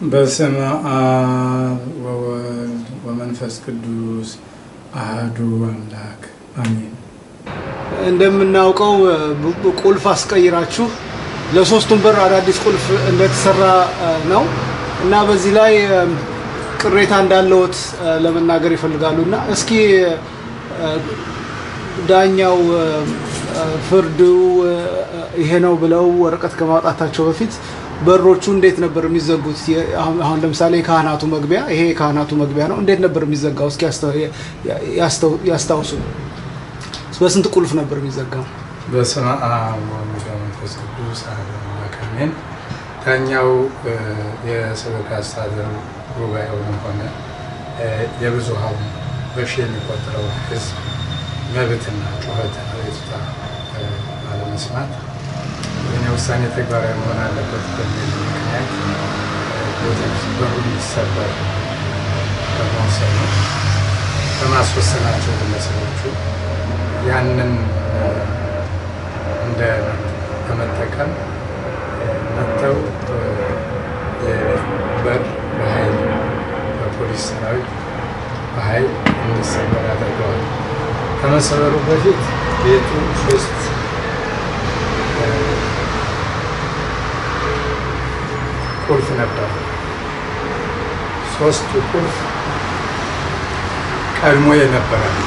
በስመ አብ ወወልድ ወመንፈስ ቅዱስ አህዱ አምላክ አሜን። እንደምናውቀው ብ- ቁልፍ አስቀይራችሁ ለሶስቱም በር አዳዲስ ቁልፍ እንደተሰራ እ, ነው እና በዚህ ላይ እ, ቅሬታ እንዳለዎት እ, ለመናገር ይፈልጋሉ እና እስኪ እ, ዳኛው እ, እ, ፍርዱ እ, ይሄ ነው ብለው ወረቀት ከማውጣታቸው በፊት በሮቹ እንዴት ነበር የሚዘጉት? የ- አሁን አሁን ለምሳሌ የካህናቱ መግቢያ ይሄ የካህናቱ መግቢያ ነው። እንዴት ነበር የሚዘጋው? እስኪ ያስታ- ያ- ያስተው- ያስታውሱ። በስንት ቁልፍ ነበር የሚዘጋው? በስመ አብ ወወልድ ወመንፈስ ቅዱስ አሐዱ አምላክ አሜን። ዳኛው እ፣ የሰበካ አስተዳደር ጉባኤውንም ሆነ እ፣ የብዙሃኑ በሺ የሚቆጠረው ሕዝብ መብትና ጩኸት አቤቱታ እ፣ ባለመስማት የእኔ ውሳኔ ተግባራዊ መሆን አለበት በሚል ምክንያት ቤተክርስቲያን በሩ እንዲሰበር በመወሰኑ በማስወሰናቸው ግለሰቦቹ ያንን እ፣ እንደ በመጠቀም እ፣ መጥተው እ፣ የበር በኃይል በፖሊስ ሰራዊት በኃይል እንዲሰበር አድርገዋል። ከመሰበሩ በፊት ቤቱ ሶስት እ፣ ቁልፍ ነበር። ሶስቱ ቁልፍ ቀድሞ የነበረ ነው።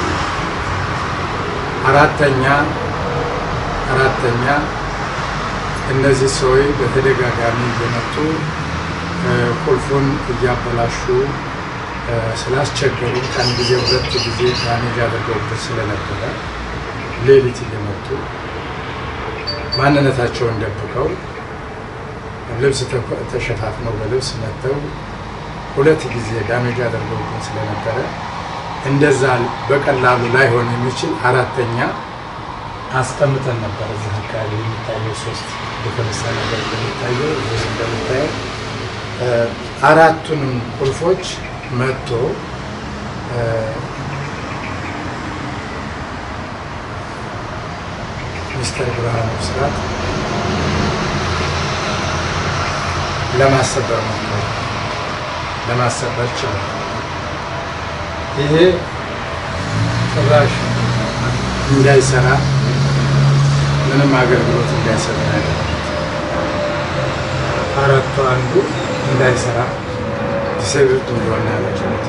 አራተኛ አራተኛ እነዚህ ሰዎች በተደጋጋሚ እየመጡ እ፣ ቁልፉን እያበላሹ እ፣ ስላስቸገሩ ከአንድ ጊዜ ሁለት ጊዜ ዳሜጅ አድርገውበት ስለነበረ ሌሊት እየመጡ ማንነታቸውን ደብቀው ልብስ ተኮ- ተሸፋፍነው በልብስ መጥተው ሁለት ጊዜ ዳሜጅ አድርገውብን ስለነበረ እንደዛ በቀላሉ ላይሆን የሚችል አራተኛ አስቀምጠን ነበር። እዚህ አካባቢ የሚታየው ሶስት የተነሳ ነገር እንደሚታየው እዚህ እንደሚታየው እ፣ አራቱንም ቁልፎች መጥቶ እ፣ ሚስተር ብርሃኑ ብስራት ለማሰበር ሞክሯል። ለማሰበር ችሏል። ይሄ ጭራሽ እንዳይሰራ ምንም አገልግሎት እንዳይሰራ ያደረጉት አራቱ አንዱ እንዳይሰራ ዲሴብልድ እንደሆነ ያደረጉት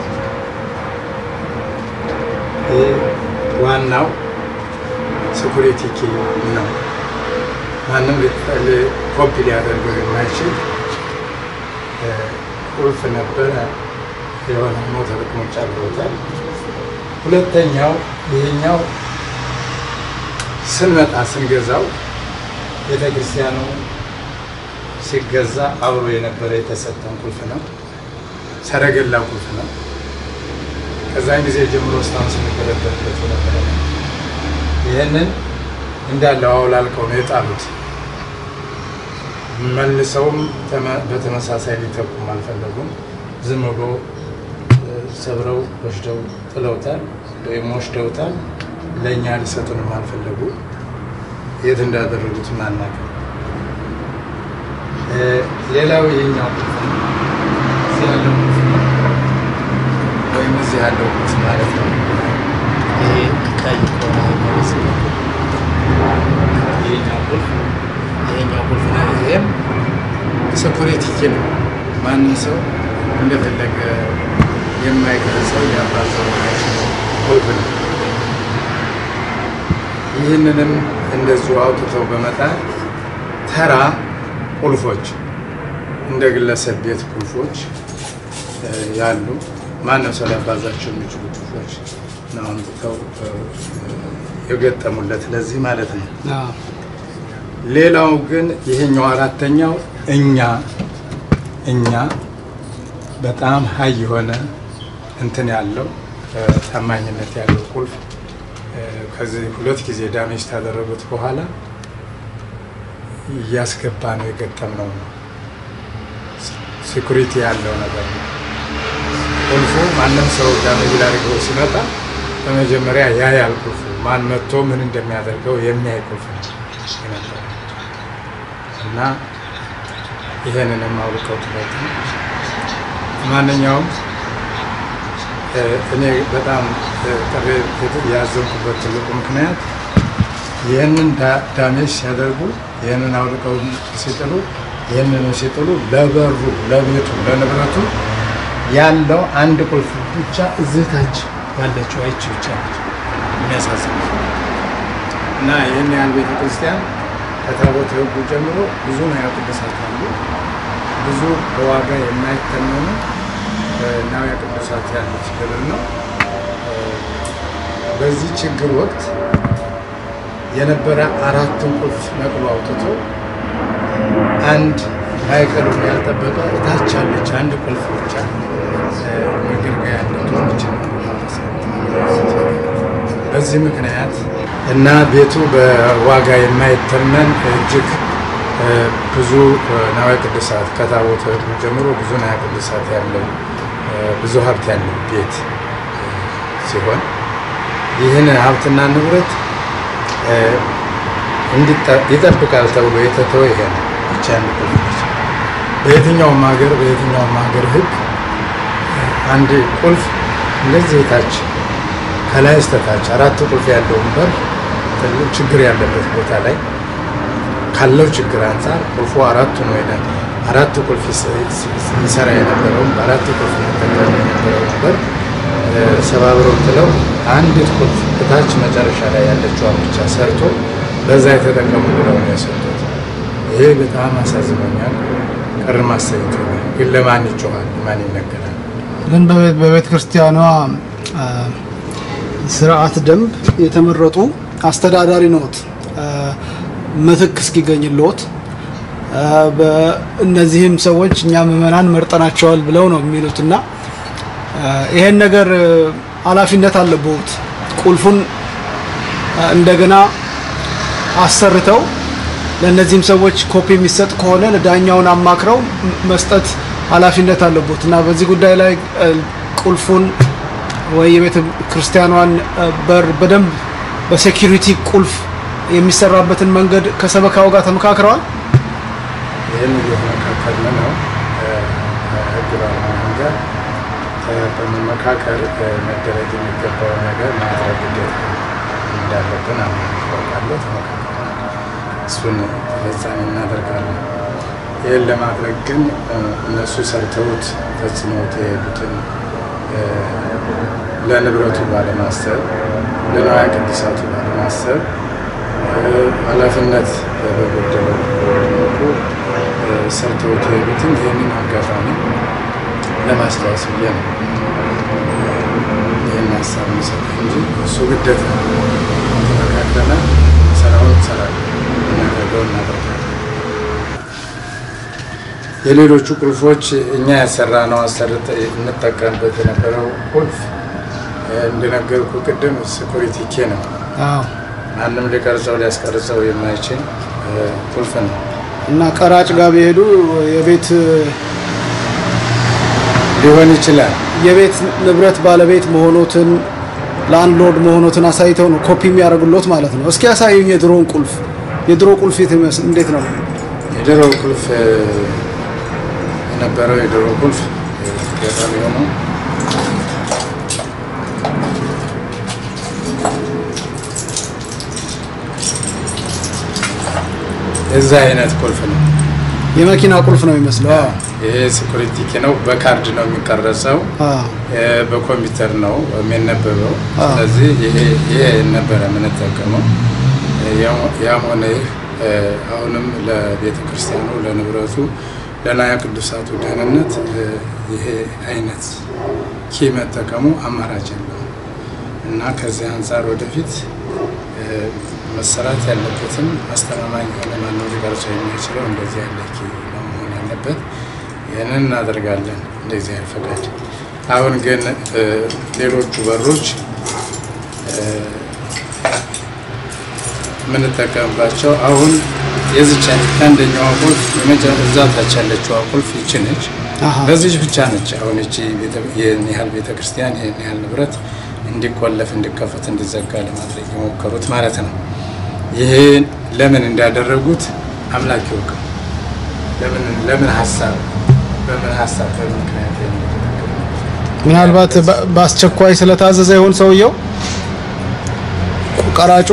ይህ ዋናው ሴኩሪቲ ኪ ነው። ማንም ኮፒ ሊያደርገው የማይችል እ፣ ቁልፍ ነበረ። የሆነ ሞተር ቅሞች አድርገውታል። ሁለተኛው ይሄኛው ስንመጣ ስንገዛው ቤተ ክርስቲያኑ ሲገዛ አብሮ የነበረ የተሰጠን ቁልፍ ነው። ሰረገላ ቁልፍ ነው። ከዛን ጊዜ ጀምሮ እስካሁን ስንገለገልበት የነበረ ነው። ይህንን እንዳለው አውላልቀው ነው የጣሉት። መልሰውም ተመ- በተመሳሳይ ሊተኩም አልፈለጉም። ዝም ብሎ እ፣ ሰብረው ወስደው ጥለውታል ወይም ወስደውታል። ለእኛ ሊሰጡንም አልፈለጉ። የት እንዳደረጉት አናውቅም። እ፣ ሌላው ይሄኛው ቁልፍ ነው። እዚህ ያለው ቁልፍ ነው ወይም እዚህ ያለው ቁልፍ ማለት ነው። ይሄ ቀይ ከሆነ የሚመስል ይሄኛው ቁልፍ ይሄኛው ቁልፍ ነው። ይሄም ሴኩሪቲ ኪ ነው። ማንም ሰው እንደፈለገ የማይገልጸው ያባዘው የማይችለው ቁልፍ ነው። ይህንንም እንደዚሁ አውጥተው በመጣል ተራ ቁልፎች እንደ ግለሰብ ቤት ቁልፎች እ፣ ያሉ ማንም ሰው ሊያባዛቸው የሚችሉ ቁልፎች ነው አምጥተው እ፣ የገጠሙለት ለዚህ ማለት ነው። አዎ። ሌላው ግን ይሄኛው አራተኛው እኛ እኛ በጣም ሀይ የሆነ እንትን ያለው እ፣ ታማኝነት ያለው ቁልፍ እ፣ ከዚህ ሁለት ጊዜ ዳሜጅ ታደረጉት በኋላ እያስገባ ነው የገጠምነው ነው። ሴኩሪቲ ያለው ነገር ነው። ቁልፉ ማንም ሰው ዳሜጅ ላድርገው ሲመጣ በመጀመሪያ ያያል ቁልፉ ማን መጥቶ ምን እንደሚያደርገው የሚያይ ቁልፍ ነው የነበረው እና ይሄንንም አውልቀው ትበት ማንኛውም እኔ በጣም ጥሪ ያዘንኩበት ትልቁ ምክንያት ይህንን ዳሜጅ ሲያደርጉ ይህንን አውልቀው ሲጥሉ ይህንን ሲጥሉ ለበሩ፣ ለቤቱ፣ ለንብረቱ ያለው አንድ ቁልፍ ብቻ እዚህ ታች ያለችው አይች ብቻ ነች። የሚያሳዝን እና ይህን ያህል ቤተ ክርስቲያን ከታቦተ ሕጉ ጀምሮ ብዙ ንዋየ ቅድሳት አሉ። ብዙ በዋጋ የማይተመኑ ንዋየ ቅድሳት ያሉት ገድል ነው። በዚህ ችግር ወቅት የነበረ አራትን ቁልፍ ነቅሎ አውጥቶ አንድ ማዕከሉን ያልጠበቀ እታች ያለች አንድ ቁልፍ ብቻ መገልገያ ያለች በዚህ ምክንያት እና ቤቱ በዋጋ የማይተመን እጅግ ብዙ ንዋየ ቅድሳት ከታቦተ ሕጉ ጀምሮ ብዙ ንዋየ ቅድሳት ያለው ብዙ ሀብት ያለው ቤት ሲሆን ይህን ሀብትና ንብረት ይጠብቃል ተብሎ የተተወ ይሄ ነው ብቻ ቁልፍ በየትኛውም ሀገር በየትኛውም ሀገር ሕግ አንድ ቁልፍ እንደዚህ ታች ከላይ እስከታች አራት ቁልፍ ያለውን በር ችግር ያለበት ቦታ ላይ ካለው ችግር አንጻር ቁልፉ አራቱን ወይ አራት ቁልፍ ይሰራ የነበረውን በአራት ቁልፍ ይጠቀም የነበረውን በር ሰባብረው ጥለው አንዲት ቁልፍ እታች መጨረሻ ላይ ያለችዋን ብቻ ሰርቶ በዛ የተጠቀሙ ብለው ነው የሰጡት። ይሄ በጣም አሳዝኖኛል፣ ቅር ማሰኝቶኛል። ግን ለማን ይጮኻል? ማን ይነገራል? ግን በቤተ ክርስቲያኗ ስርዓት ደንብ የተመረጡ አስተዳዳሪ ነዎት፣ ምትክ እስኪገኝልዎት እነዚህም ሰዎች እኛ ምዕመናን መርጠናቸዋል ብለው ነው የሚሉት እና ይሄን ነገር ኃላፊነት አለብዎት። ቁልፉን እንደገና አሰርተው ለእነዚህም ሰዎች ኮፒ የሚሰጥ ከሆነ ለዳኛውን አማክረው መስጠት ኃላፊነት አለብዎት እና በዚህ ጉዳይ ላይ ቁልፉን ወይ የቤተ ክርስቲያኗን በር በደንብ በሴኪሪቲ ቁልፍ የሚሰራበትን መንገድ ከሰበካው ጋር ተመካክረዋል። ይህን እየተመካከልን ነው። ህግ ባለሙያ ጋር በመመካከር መደረግ የሚገባው ነገር ማድረግ ግዴታ እንዳለብን አውቃለሁ። ተመካከል እሱን ተፈጻሚ እናደርጋለን። ይህን ለማድረግ ግን እነሱ ሰርተውት ፈጽመውት የሄዱትን ለንብረቱ ባለማሰብ ለንዋየ ቅድሳቱ ባለማሰብ ኃላፊነት በጎደለው መልኩ ሰርተውት የሄዱትን ይህንን አጋጣሚ ለማስታወስ ብዬ ነው ይህን ሀሳብ የሚሰጥ እንጂ እሱ ግደት ነው። ተመካከለ ስራውን ይሰራል፣ እናደርገው እናደርጋለን። የሌሎቹ ቁልፎች እኛ ያሰራ ነው አሰርተ እንጠቀምበት የነበረው ቁልፍ እንደነገርኩ ቅድም ስኩሪቲ ኬ ነው። ማንም ሊቀርጸው ሊያስቀርጸው የማይችል ቁልፍ ነው እና ቀራጭ ጋር ቢሄዱ የቤት ሊሆን ይችላል። የቤት ንብረት ባለቤት መሆኖትን ላንድሎርድ መሆኖትን አሳይተው ነው ኮፒ የሚያደርጉሎት ማለት ነው። እስኪ ያሳዩኝ የድሮውን ቁልፍ። የድሮ ቁልፍ እንዴት ነው? የድሮ ቁልፍ የነበረው የድሮ ቁልፍ ገጠር የሆነው የዛ አይነት ቁልፍ ነው። የመኪና ቁልፍ ነው የሚመስለው። ይሄ ሴኩሪቲ ኪ ነው። በካርድ ነው የሚቀረጸው፣ በኮምፒውተር ነው የሚነበበው። ስለዚህ ይሄ ነበረ የምንጠቀመው። ያም ሆነ ይህ አሁንም ለቤተ ክርስቲያኑ ለንብረቱ፣ ለንዋየ ቅዱሳቱ ደህንነት ይሄ አይነት ኪ መጠቀሙ አማራጭ የለውም እና ከዚህ አንጻር ወደፊት መሰራት ያለበትም አስተማማኝ የሆነ ማነው ሊቀርጸው የሚችለው እንደዚህ ያለ ኪ ነው መሆን ያለበት። ይህንን እናደርጋለን እንደዚህ ያህል ፈቃድ። አሁን ግን ሌሎቹ በሮች የምንጠቀምባቸው አሁን የዚች ከአንደኛዋ ቁልፍ እዛ ታች ያለችዋ ቁልፍ ይቺ ነች። በዚች ብቻ ነች። አሁን ይቺ ይህን ያህል ቤተክርስቲያን ይህን ያህል ንብረት እንዲቆለፍ፣ እንዲከፈት፣ እንዲዘጋ ለማድረግ የሞከሩት ማለት ነው። ይሄ ለምን እንዳደረጉት አምላክ ይወቅ። ለምን ለምን ሀሳብ በምን ሀሳብ በምን ምክንያት ምናልባት በ- በአስቸኳይ ስለታዘዘ ይሆን ሰውየው ቀራጩ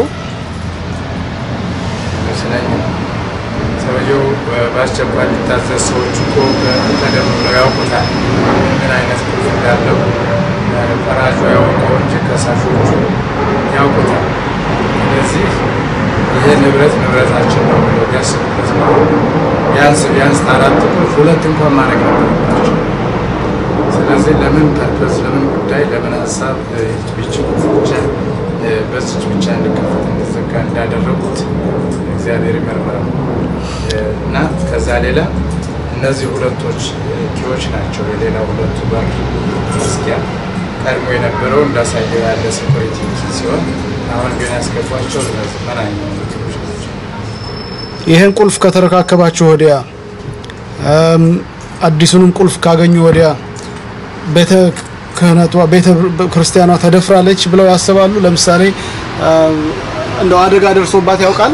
ይመስለኛል። ሰውየው በአስቸኳይ ሊታዘዝ ሰዎች እኮ ቀደም ብለው ያውቁታል ምን አይነት ቁልፍ እንዳለው ፈራጁ ያውቀው እንጂ ከሳሾቹ ያውቁታል። ስለዚህ ይሄ ንብረት ንብረታችን ነው ብለው ቢያስቡበት ነው ቢያንስ ቢያንስ አራት ቁልፍ ሁለት እንኳን ማድረግ ነበረባቸው። ስለዚህ ለምን ፐርፐስ ለምን ጉዳይ ለምን ሀሳብ ይህች ቁልፍ ብቻ እ፣ በዚች ብቻ እንዲከፈት እንዲዘጋ እንዳደረጉት እግዚአብሔር ይመርምረው እ፣ እና ከዛ ሌላ እነዚህ ሁለቶች እ፣ ኪዎች ናቸው። የሌላ ሁለቱ በር መስኪያ ቀድሞ የነበረው እንዳሳየው ያለ ሴኩሪቲ ኪ ሲሆን አሁን ግን ያስገቧቸው እነዚህ መናኛው ኪዎች ናቸው። ይህን ቁልፍ ከተረካከባችሁ ወዲያ እም፣ አዲሱንም ቁልፍ ካገኙ ወዲያ ቤተ ክህነቷ ቤተ ክርስቲያኗ ተደፍራለች ብለው ያስባሉ? ለምሳሌ እም፣ እንደው አደጋ ደርሶባት ያውቃል?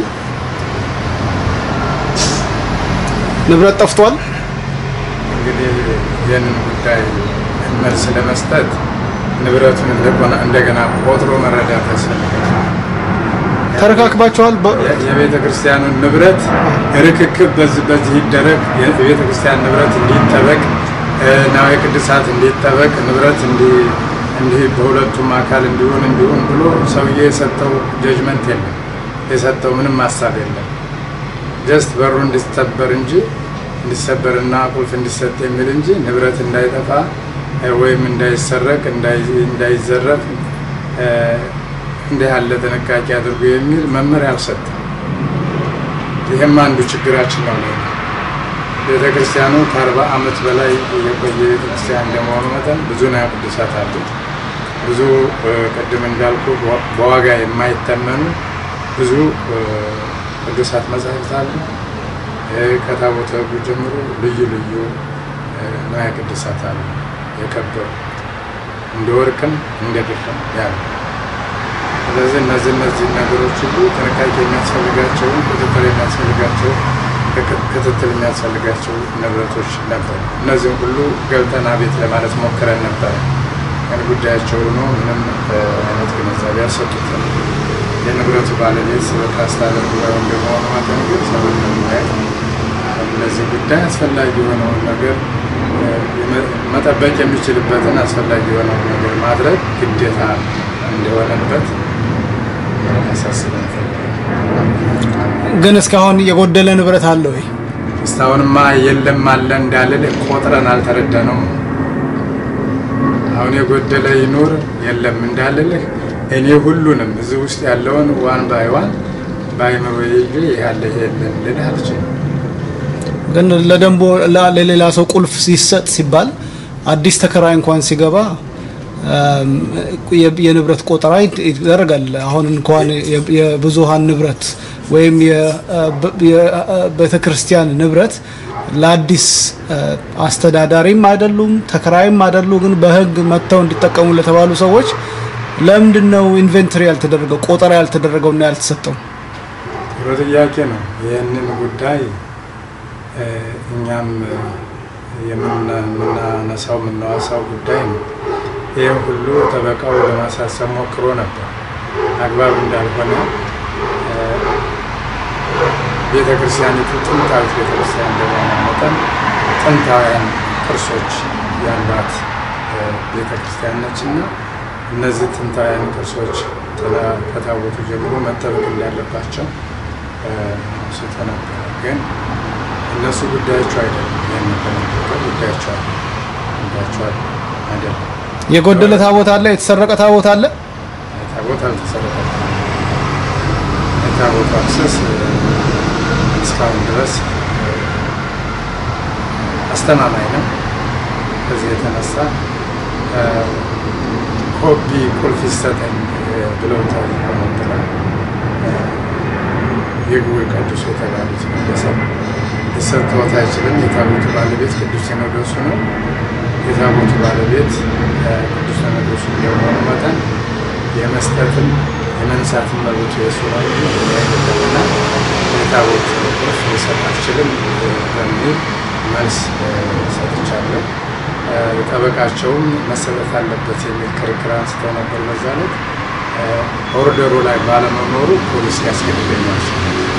ንብረት ጠፍቷል? እንግዲህ ይህንን ጉዳይ መልስ ለመስጠት ንብረቱን እንደገና- እንደገና ቆጥሮ መረዳት ያስፈልጋል። ተረካክባችኋል? በ- የ- የቤተ ክርስቲያኑን ንብረት ርክክብ በዚህ በዚህ ይደረግ፣ የቤተ ክርስቲያን ንብረት እንዲጠበቅ፣ እ፣ ናዊ ቅድሳት እንዲጠበቅ፣ ንብረት እንዲ- እንዲህ በሁለቱም አካል እንዲሆን እንዲሆን ብሎ ሰውዬ የሰጠው ጀጅመንት የለም፣ የሰጠው ምንም ሀሳብ የለም። ጀስት በሩ እንዲሰበር እንጂ እንዲሰበርና ቁልፍ እንዲሰጥ የሚል እንጂ ንብረት እንዳይጠፋ እ፣ ወይም እንዳይሰረቅ እንዳይ- እንዳይዘረፍ እ፣ እንዲህ ያለ ጥንቃቄ አድርጉ የሚል መመሪያ አልሰጠም። ይህም አንዱ ችግራችን ነው። ለእኛ ቤተ ክርስቲያኑ ከአርባ ዓመት በላይ የቆየ ቤተ ክርስቲያን እንደመሆኑ መጠን ብዙ ንዋየ ቅድሳት አሉት። ብዙ እ፣ ቅድም እንዳልኩ በዋ- በዋጋ የማይተመኑ ብዙ እ፣ ቅዱሳት መጻሕፍት አሉ። እ፣ ከታቦተ ሕጉ ጀምሮ ልዩ ልዩ እ፣ ንዋየ ቅድሳት አሉ የከበሩ እንደ ወርቅም እንደ ብርም ያሉ ስለዚህ እነዚህ እነዚህ ነገሮች ሁሉ ጥንቃቄ የሚያስፈልጋቸው ቁጥጥር የሚያስፈልጋቸው ክትትል የሚያስፈልጋቸው ንብረቶች ነበሩ። እነዚህም ሁሉ ገብተን አቤት ለማለት ሞክረን ነበረ። ግን ጉዳያቸው ሆኖ ምንም እ፣ አይነት ግንዛቤ አልሰጡትም። የንብረቱ ባለቤት ስበካ አስተዳደር ጉባኤ እንደመሆኑ መጠን ግን ሰዎች ለማየት ለዚህ ጉዳይ አስፈላጊ የሆነውን ነገር እ፣ የመ- መጠበቅ የሚችልበትን አስፈላጊ የሆነውን ነገር ማድረግ ግዴታ እንደሆነበት ያሳስበን ግን እስካሁን የጎደለ ንብረት አለ ወይ? እስካሁንማ የለም አለ እንዳልል ቆጥረን አልተረዳነውም። አሁን የጎደለ ይኑር የለም እንዳልልህ እኔ ሁሉንም እዚህ ውስጥ ያለውን ዋን ባይ ዋን በአይምሮ ይዤ ይህ ያለ ይሄ የለም ልልህ አልችልም። ግን ለደንቦ ላ- ለሌላ ሰው ቁልፍ ሲሰጥ ሲባል አዲስ ተከራይ እንኳን ሲገባ እም፣ የ- የንብረት ቆጠራ ይድ- ይደረጋል። አሁን እንኳን የ- የብዙሃን ንብረት ወይም የቤተ ክርስቲያን ንብረት ለአዲስ እ፣ አስተዳዳሪም አይደሉም ተከራይም አይደሉ። ግን በሕግ መጥተው እንዲጠቀሙ ለተባሉ ሰዎች ለምንድን ነው ኢንቨንተሪ ያልተደረገው ቆጠራ ያልተደረገው እና ያልተሰጠው? ጥሩ ጥያቄ ነው። ይህንን ጉዳይ እ፣ እኛም እ፣ የምና- የምናነሳው የምናዋሳው ጉዳይ ነው። ይህም ሁሉ ጠበቃው ለማሳሰብ ሞክሮ ነበር። አግባብ እንዳልሆነ እ፣ ቤተ ክርስቲያኒቱ ጥንታዊት ቤተ ክርስቲያን እንደመሆኗ መጠን ጥንታውያን ቅርሶች ያሏት እ፣ ቤተ ክርስቲያን ነች እና እነዚህ ጥንታውያን ቅርሶች ተላ- ከታቦቱ ጀምሮ መጠበቅ እንዳለባቸው እ፣ ስቶ ነበር። ግን እነሱ ጉዳያቸው አይደለም። ይህን በመጠቀም ጉዳያቸው አለ ጉዳያቸው አለ አይደለም። የጎደለ ታቦት አለ፣ የተሰረቀ ታቦት አለ። ታቦት አልተሰረቀም። የታቦቱ አክሰስ እ፣ እስካሁን ድረስ እ፣ አስተማማኝ ነው። ከዚህ የተነሳ እ፣ ኮፒ ቁልፍ ይሰጠኝ እ፣ ብለው ጠይቀው ነበረ። እ፣ ይግቡ ይቀድሱ የተባሉት ግለሰብ ሊሰጥዎት አይችልም። የታቦቱ ባለቤት ቅዱስ ሲኖዶሱ ነው። የታቦቱ ባለቤት እ፣ ቅዱስ ሲኖዶሱ እንደመሆኑ መጠን የመስጠትም የመንሳትም መብቱ የሱ ነው እንጂ የእኔ አይደለምና የታቦት ቁልፍ ሊሰጥ አትችልም እ፣ በሚል መልስ ሰጥቻለሁ። ጠበቃቸውም መሰጠት አለበት የሚል ክርክር አንስተው ነበር። በዛ ዕለት ኦርደሩ ላይ ባለመኖሩ ፖሊስ ያስገድደኛቸው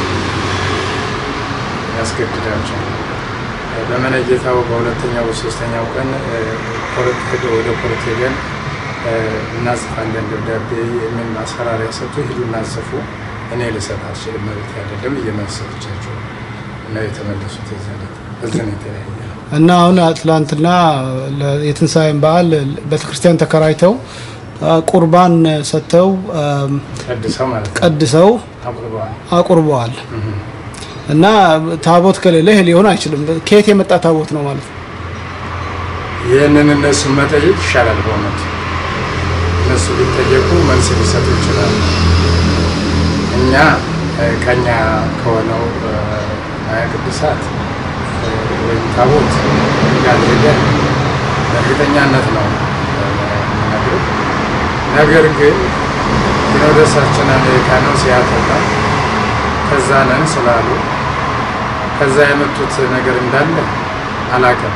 ያስገድዳቸው በመነጌታው በሁለተኛው በሶስተኛው ቀን ኮርት ሄደው ወደ ኮርት ሄደን እናጽፋለን ደብዳቤ የሚል ማስፈራሪያ ሰጡ። ሂዱ እናጽፉ፣ እኔ ልሰጥ አልችልም፣ መብት አይደለም እየመሰለቻቸው እና የተመለሱት የዘለት በዚህ ነው የተለያየ ነው። እና አሁን ትላንትና የትንሣኤን በዓል ቤተክርስቲያን ተከራይተው ቁርባን ሰጥተው ቀድሰው ማለት ነው ቀድሰው አቁርበዋል። አቁርበዋል። እና ታቦት ከሌለ ይሄ ሊሆን አይችልም። ከየት የመጣ ታቦት ነው ማለት ነው? ይህንን እነሱ መጠየቅ ይሻላል። በእውነቱ እነሱ ቢጠየቁ መልስ ሊሰጡ ይችላሉ። እኛ ከኛ ከሆነው ማያ ቅዱሳት ወይም ታቦት ጋር ሄደን በእርግጠኛነት ነው የምነግርህ። ነገር ግን ሲኖዶሳችን አሜሪካ ነው ሲያተላ ከዛ ነን ስላሉ ከዛ የመጡት ነገር እንዳለ አላውቅም።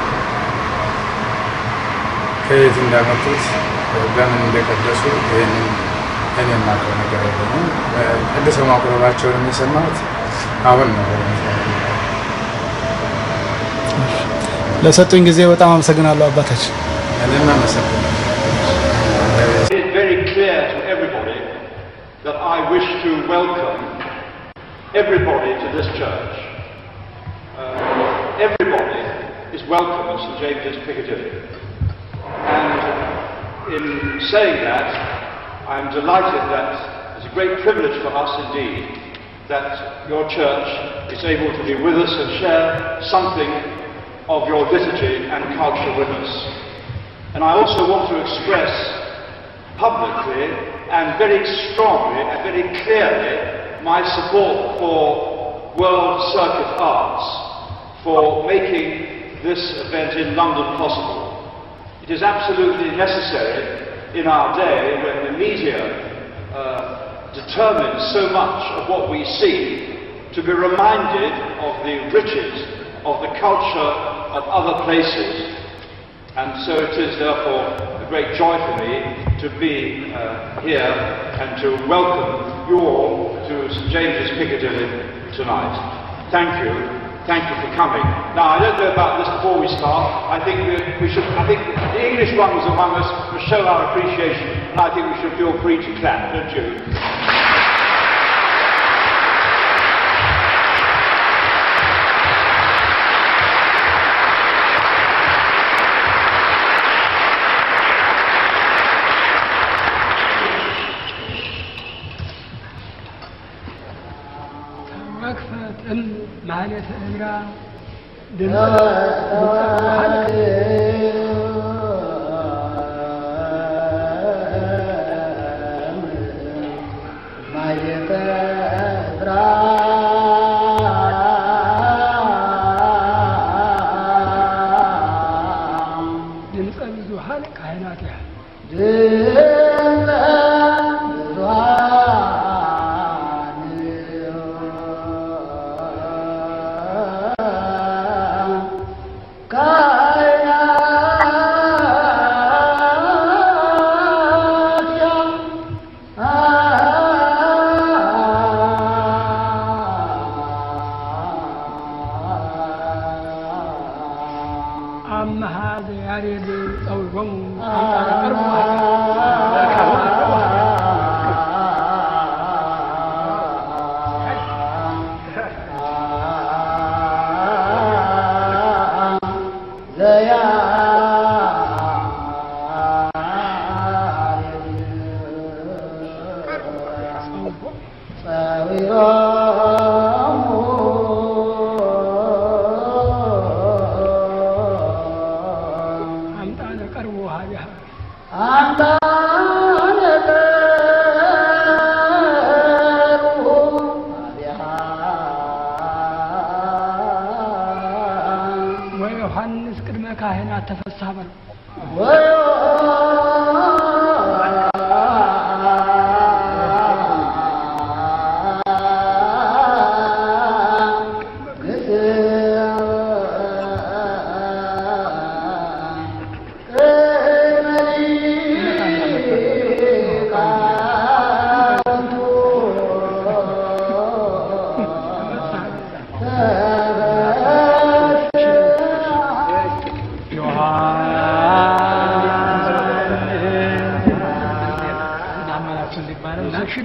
ከየት እንዳመጡት በምን እንደቀደሱ ይህንን እኔ የማውቀው ነገር የለኝም። ቀድሰው ማቁረባቸውን የሰማሁት አሁን ነው። ለሰጡኝ ጊዜ በጣም አመሰግናለሁ አባታችን። እኔም አመሰግናለሁ። It is very clear to everybody that I wish to welcome everybody to this church. Uh, everybody is welcome at St James's Piccadilly. And in saying that, I am delighted that it's a great privilege for us indeed that your church is able to be with us and share something of your liturgy and culture with us. And I also want to express publicly and very strongly and very clearly my support for World Circuit Arts for making this event in London possible. It is absolutely necessary in our day when the media uh, determines so much of what we see to be reminded of the riches of the culture of other places and so it is therefore a great joy for me to be uh, here and to welcome you all to St James's Piccadilly tonight. Thank you. Thank you for coming. Now, I don't know about this before we start. I think we, we should, I think the English ones among us will show our appreciation, and I think we should feel free to clap, don't you? መክፈትም ማለት እምራ ድምፅ ሐልቅ ድምፀ ብዙኃን ካህናት ያህል አመሃ ዘያሬድ ጸዊዖሙ አምጣነ ቀርቡ አምጣነ ቀርቡ ሀቢሃ ወዮሐንስ ቅድመ ካህናት ተፈስሐ በለው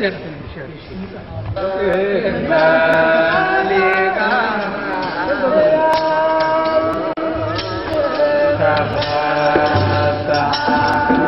Thank you.